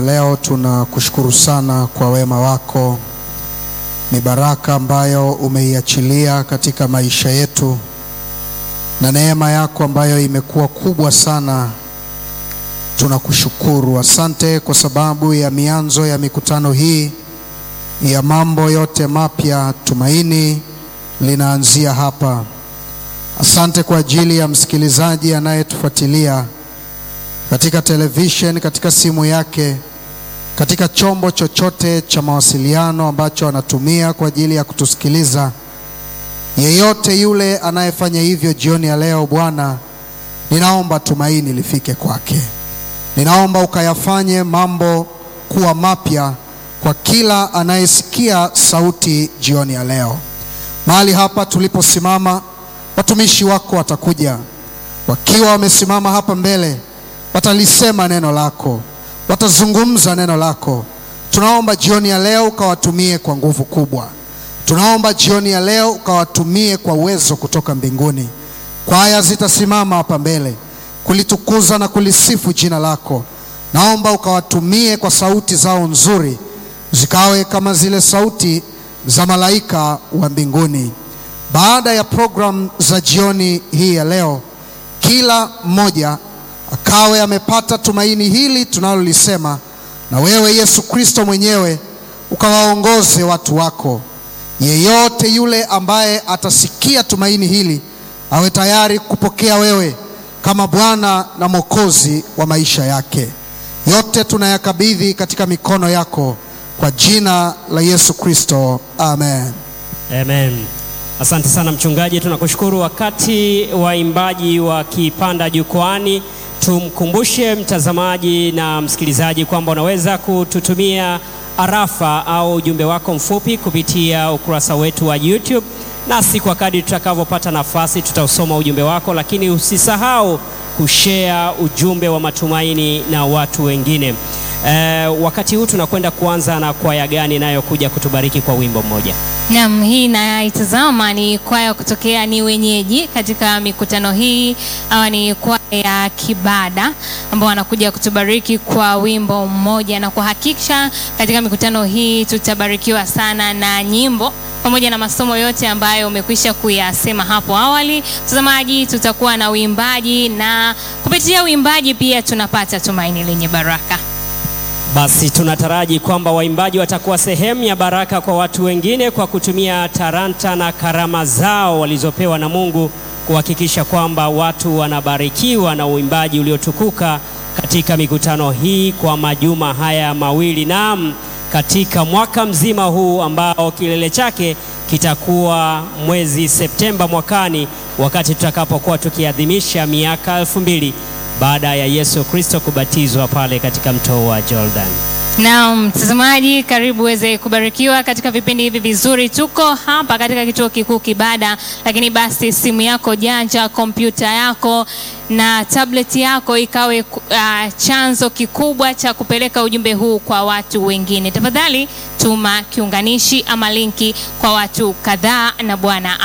Leo tunakushukuru sana kwa wema wako, ni baraka ambayo umeiachilia katika maisha yetu na neema yako ambayo imekuwa kubwa sana. Tunakushukuru, asante kwa sababu ya mianzo ya mikutano hii ya mambo yote mapya. Tumaini linaanzia hapa. Asante kwa ajili ya msikilizaji anayetufuatilia katika television, katika simu yake, katika chombo chochote cha mawasiliano ambacho anatumia kwa ajili ya kutusikiliza. Yeyote yule anayefanya hivyo jioni ya leo, Bwana, ninaomba tumaini lifike kwake. Ninaomba ukayafanye mambo kuwa mapya kwa kila anayesikia sauti jioni ya leo. Mahali hapa tuliposimama, watumishi wako watakuja wakiwa wamesimama hapa mbele, watalisema neno lako, watazungumza neno lako. Tunaomba jioni ya leo ukawatumie kwa nguvu kubwa. Tunaomba jioni ya leo ukawatumie kwa uwezo kutoka mbinguni. Kwaya zitasimama hapa mbele kulitukuza na kulisifu jina lako. Naomba ukawatumie kwa sauti zao nzuri, zikawe kama zile sauti za malaika wa mbinguni. Baada ya programu za jioni hii ya leo, kila mmoja akawe amepata tumaini hili tunalolisema, na wewe Yesu Kristo mwenyewe ukawaongoze watu wako. Yeyote yule ambaye atasikia tumaini hili awe tayari kupokea wewe kama Bwana na Mwokozi wa maisha yake. Yote tunayakabidhi katika mikono yako kwa jina la Yesu Kristo, amen. Amen. Asante sana mchungaji, tunakushukuru. Wakati waimbaji wakipanda jukwani, tumkumbushe mtazamaji na msikilizaji kwamba unaweza kututumia arafa au ujumbe wako mfupi kupitia ukurasa wetu wa YouTube, nasi kwa kadri tutakavyopata nafasi tutausoma ujumbe wako, lakini usisahau kushare ujumbe wa matumaini na watu wengine. E, wakati huu tunakwenda kuanza na kwaya gani inayokuja kutubariki kwa wimbo mmoja? Naam, hii naitazama ni kwaya kutokea ni wenyeji katika mikutano hii, au ni kwaya ya Kibada ambao wanakuja kutubariki kwa wimbo mmoja, na kwa hakika katika mikutano hii tutabarikiwa sana na nyimbo pamoja na masomo yote ambayo umekwisha kuyasema hapo awali. Mtazamaji, tutakuwa na uimbaji na kupitia uimbaji pia tunapata tumaini lenye baraka. Basi tunataraji kwamba waimbaji watakuwa sehemu ya baraka kwa watu wengine kwa kutumia talanta na karama zao walizopewa na Mungu kuhakikisha kwamba watu wanabarikiwa na uimbaji uliotukuka katika mikutano hii kwa majuma haya mawili. Naam, katika mwaka mzima huu ambao kilele chake kitakuwa mwezi Septemba mwakani wakati tutakapokuwa tukiadhimisha miaka elfu mbili baada ya Yesu Kristo kubatizwa pale katika mto wa Jordan. Naam, mtazamaji, karibu uweze kubarikiwa katika vipindi hivi vizuri. Tuko hapa katika kituo kikuu Kibada, lakini basi simu yako janja, kompyuta yako na tablet yako ikawe uh, chanzo kikubwa cha kupeleka ujumbe huu kwa watu wengine. Tafadhali tuma kiunganishi ama linki kwa watu kadhaa, na Bwana